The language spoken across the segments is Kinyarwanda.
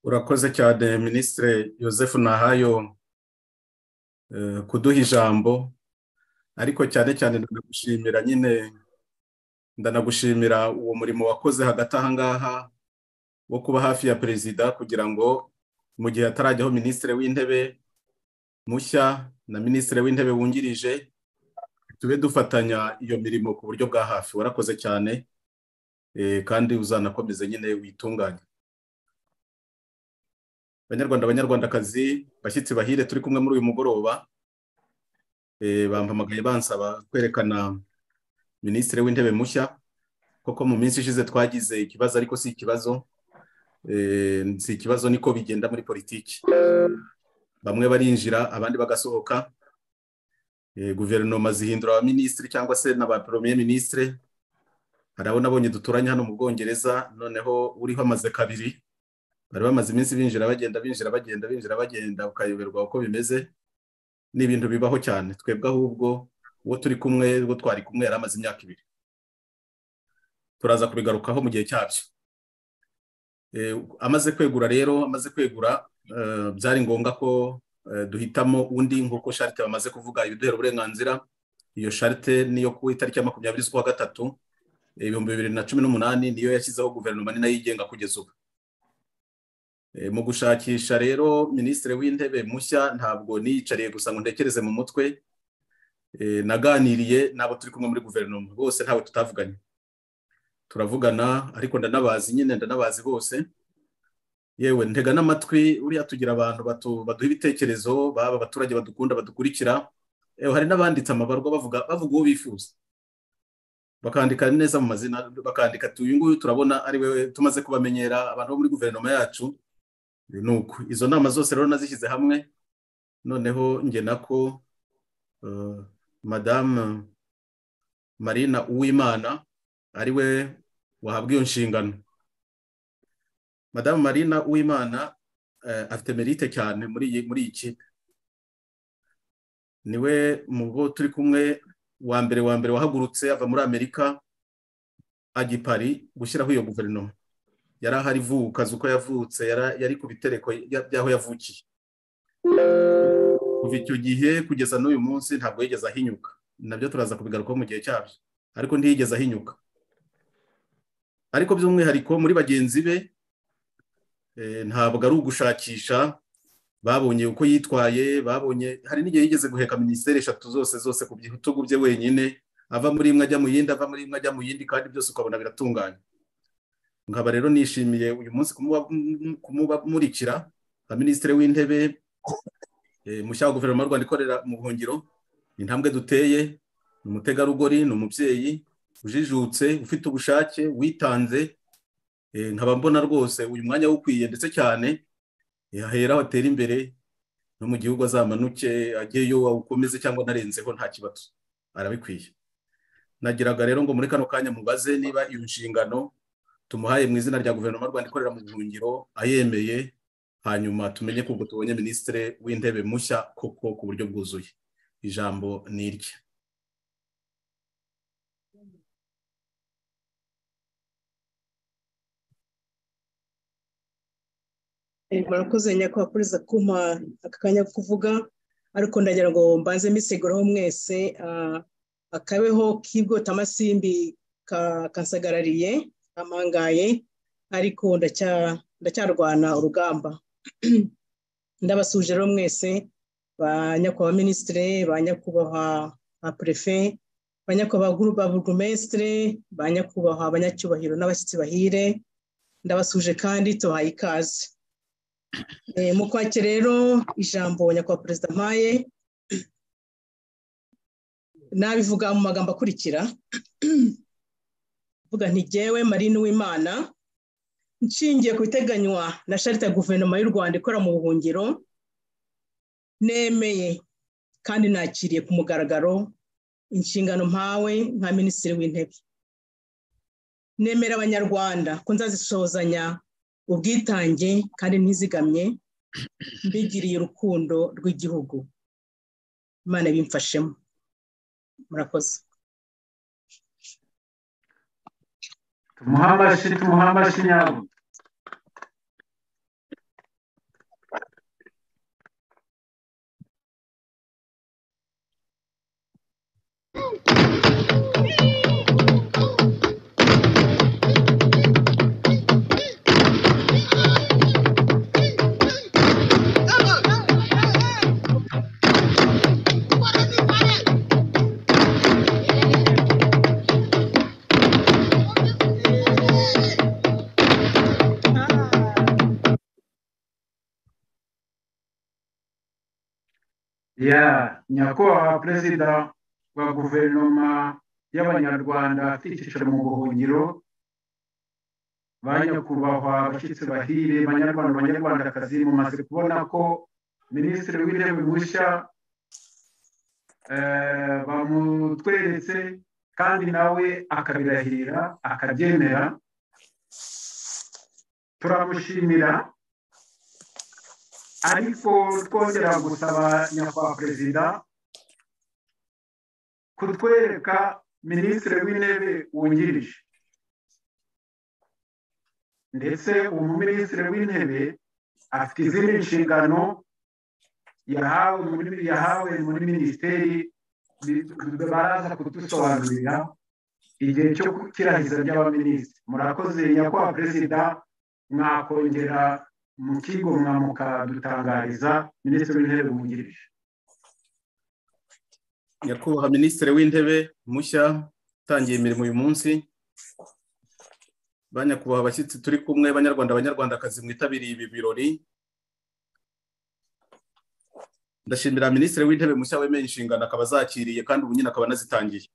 urakoze cyane minisitire joseph nahayo kuduha ijambo ariko cyane cyane ndanagushimira nyine ndanagushimira uwo murimo wakoze hagati aha ngaha wo kuba hafi ya perezida kugira ngo mu gihe atarajyaho minisitiri w'intebe mushya na minisitiri w'intebe wungirije tube dufatanya iyo mirimo ku buryo bwa hafi warakoze cyane kandi uzanakomeze nyine witunganye abanyarwanda abanyarwandakazi bashyitsi bahire turi kumwe muri uyu mugoroba bampamagaye bansaba kwerekana minisitiri w'intebe mushya koko mu minsi ishize twagize ikibazo ariko si ikibazo si ikibazo niko bigenda muri politiki bamwe barinjira abandi bagasohoka guverinoma zihindura abaminisitiri cyangwa se na ba minisitire hari abo nabonye duturanye hano mu bwongereza noneho uriho amaze kabiri bari bamaze iminsi binjira bagenda binjira bagenda binjira bagenda ukayoberwa uko bimeze ni ibintu bibaho cyane twebwe ahubwo uwo turi kumwe uwo twari kumwe yari amaze imyaka ibiri turaza kubigarukaho mu gihe cyabyo amaze kwegura rero amaze kwegura byari ngombwa ko duhitamo undi nk'uko sharite bamaze kuvuga ibiduhera uburenganzira iyo sharite niyo ku itariki ya makumyabiri z'ukwa gatatu ibihumbi bibiri na cumi n'umunani niyo yashyizeho guverinoma ni nayo yigenga kugeza ubu mu gushakisha rero minisitiri w'intebe mushya ntabwo niyicariye gusa ngo ntekereze mu mutwe naganiriye n'abo turi kumwe muri guverinoma bose ntawe tutavuganye turavugana ariko ndanabazi nyine ndanabazi bose yewe ntega n'amatwi uriya tugira abantu baduha ibitekerezo baba abaturage badukunda badukurikira yewe hari n'abanditse amabarwa bavuga bavuga uwo bifuza bakandika neza mu mazina bakandika uyu nguyu turabona ari we tumaze kubamenyera abantu bo muri guverinoma yacu nuko izo nama zose rero nazishyize hamwe noneho nge nako madamu marina uwimana ariwe wahabwa iyo nshingano madamu marina uwimana afite merite cyane muri iyi kipe niwe mu bo turi kumwe wa mbere wa mbere wahagurutse ava muri amerika ajya i pari gushyiraho iyo guverinoma yari ahari kazi uko yavutse yari ku bitereko by'aho yavukiye kuva icyo gihe kugeza n'uyu munsi ntabwo yigeze ahinyuka nabyo turaza kubigarukaho mu gihe cyabyo ariko ntiyigeze ahinyuka ariko by'umwihariko muri bagenzi be ntabwo ari ugushakisha babonye uko yitwaye babonye hari n'igihe yigeze guheka minisiteri eshatu zose zose ku bitugu bye wenyine ava muri imwe ajya mu yindi ava muri imwe ajya mu yindi kandi byose ukabona biratunganye nkaba rero nishimiye uyu munsi kumubamurikira nka minisitiri w'intebe mushya wa guverinoma y'u rwanda ikorera mu buhungiro intambwe duteye ni umutegarugori ni umubyeyi ujijutse ufite ubushake witanze nkaba mbona rwose uyu mwanya ukwiye ndetse cyane yahera atera imbere no mu gihugu azamanuke ajyeyo awukomeze cyangwa anarenzeho nta kibazo arabikwiye nagiraga rero ngo muri kano kanya mubaze niba iyo nshingano tumuhaye mu izina rya guverinoma y'u rwanda ikorera mu buhungiro ayemeye hanyuma tumenye ko ubwo tubonye minisitiri w'intebe mushya koko ku buryo bwuzuye ijambo ni irye murakoze nyakubahwa kumpa aka kanya ko kuvuga ariko ndagira ngo mbanze mbisegureho mwese akabeho k'ibwotamasimbi kansagarariye amangaye ariko ndacyarwana urugamba ndabasuje rero mwese ba nyakubahwa minisitire ba nyakubahwa ba perefe ba nyakubahwa ba burugumesitire ba nyakubahwa abanyacyubahiro n'abashyitsi bahire ndabasuje kandi tubahaye ikaze mu kwake rero ijambo nyakubahwa perezida mpaye nabivuga mu magambo akurikira vuga ntigewe marine w'imana nshingiye ku biteganywa na sharita ya guverinoma y'u rwanda ikora mu buhungiro nemeye kandi nakiriye ku mugaragaro inshingano mpawe nka minisitiri w'intebe nemera abanyarwanda ko nzazisozanya ubwitange kandi ntizigamye mbigiriye urukundo rw'igihugu imana bimfashemo murakoze tumuhe amashyi tumuhe amashyi nyabo ya nyakubahwa perezida wa guverinoma y'abanyarwanda afite icyicaro mu buhungiro ba nyakubahwa abashyitsi bahire banyarwanda banyarwandakazi mumaze kubona ko minisitiri w'intebe mushya eh, bamutweretse kandi nawe akabirahirira akabyemera turamushimira ariko twongera gusaba nyakubahwa perezida kutwereka minisitiri w'intebe wungirije ndetse umuminisitiri w'intebe afite izindi nshingano yahawe muri yahawe muri minisiteri baraza kudusobanurira igihe cyo kirahiza by'abaminisitiri murakoze nyakubahwa perezida mwakongera mu kigo mwamukadutangariza minisitiri w'intebe wungirije nyakubahwa minisitiri w'intebe mushya utangiye imirimo uyu munsi ba nyakubahwa abashyitsi turi kumwe banyarwanda abanyarwandakazi mwitabiriye ibi birori ndashimira minisitiri w'intebe mushya wemeye inshingano akaba azakiriye kandi ubu nyine akaba anazitangiye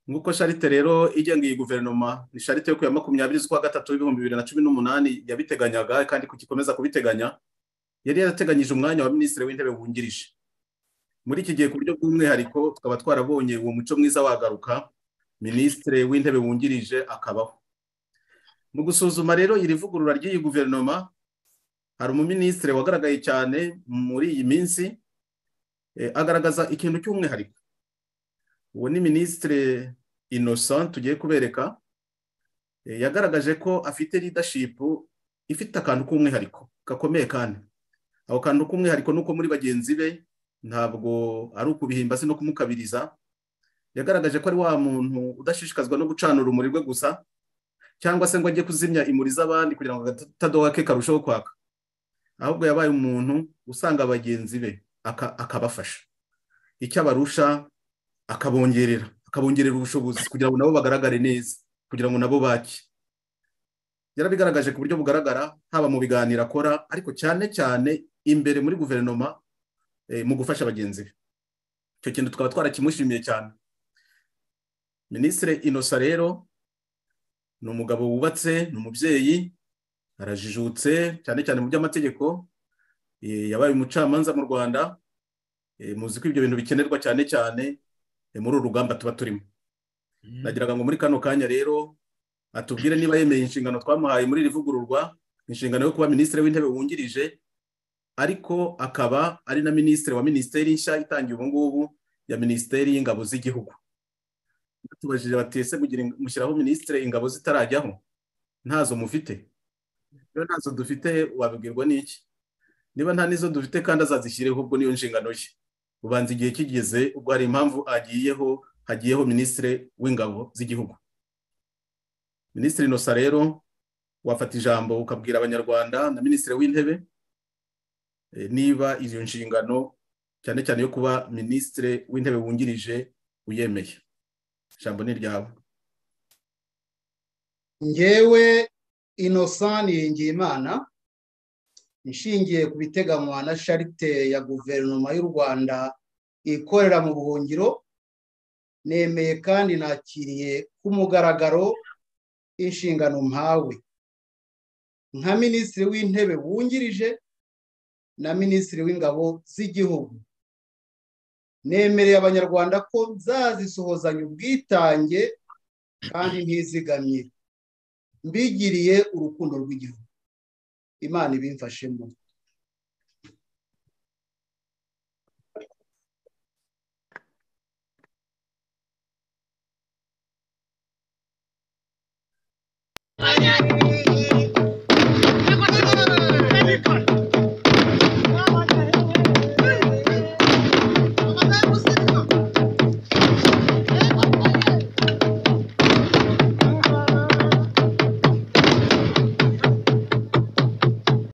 nk'uko sharite rero igenga iyi guverinoma ni sharite yo ku ya makumyabiri z'ukwa gatatu w'ibihumbi bibiri na cumi n'umunani yabiteganyaga kandi kugikomeza kubiteganya yari yarateganyije umwanya wa minisitiri w'intebe wungirije muri iki gihe ku buryo bw'umwihariko tukaba twarabonye uwo muco mwiza wagaruka minisitiri w'intebe wungirije akabaho mu gusuzuma rero iri vugurura ry'iyi guverinoma hari umuminisitiri wagaragaye cyane muri iyi minsi agaragaza ikintu cy'umwihariko uwo ni minisitiri innocent tugiye kubereka yagaragaje ko afite leadership ifite akantu k'umwihariko gakomeye kandi ako kantu k'umwihariko ni uko muri bagenzi be ntabwo ari ukubihimba se no kumukabiriza yagaragaje ko ari wa muntu udashishikazwa no gucana urumuri rwe gusa cyangwa se ngo ajye kuzimya imuri z'abandi kugira ngo agatadoha ke karusheho kwaka ahubwo yabaye umuntu usanga bagenzi be akabafasha icyo abarusha akabongerera akabongerera ubushobozi kugira ngo nabo bagaragare neza kugira ngo nabo bake yarabigaragaje ku buryo bugaragara haba mu biganiro akora ariko cyane cyane imbere muri guverinoma mu gufasha bagenzi be icyo kintu tukaba twarakimushimiye cyane minisitiri inosa rero ni umugabo wubatse ni umubyeyi arajijutse cyane cyane mu by'amategeko yabaye umucamanza mu rwanda muzi ko ibyo bintu bikenerwa cyane cyane muri uru rugamba tuba turimo nagira ngo muri kano kanya rero atubwire niba yemeye inshingano twamuhaye muri iri vugururwa inshingano yo kuba minisitiri w'intebe wungirije ariko akaba ari na minisitiri wa minisiteri nshya itangiye ubu ngubu ya minisiteri y'ingabo z'igihugu tubajije batese mushyiraho minisitiri ingabo zitarajyaho ntazo mufite rero ntazo dufite wabibwirwa n'iki niba nta n'izo dufite kandi azazishyireho ubwo niyo nshingano ye ubanza igihe kigeze ubwo hari impamvu agiyeho hagiyeho minisitiri w'ingabo z'igihugu minisitiri inosa rero wafata ijambo ukabwira abanyarwanda na minisitiri w'intebe niba izo nshingano cyane cyane yo kuba minisitiri w'intebe wungirije uyemeye ijambo ni iryawe ngewe inosani yingiyimana ishingiye ku biteganywa na sharite ya guverinoma y'u rwanda ikorera mu buhungiro nemeye kandi nakiriye ku mugaragaro inshingano mpawe nka minisitiri w'intebe wungirije na minisitiri w'ingabo z'igihugu nemereye abanyarwanda ko nzazisohozanya ubwitange kandi ntizigamye mbigiriye urukundo rw'igihugu imana ibimfashemo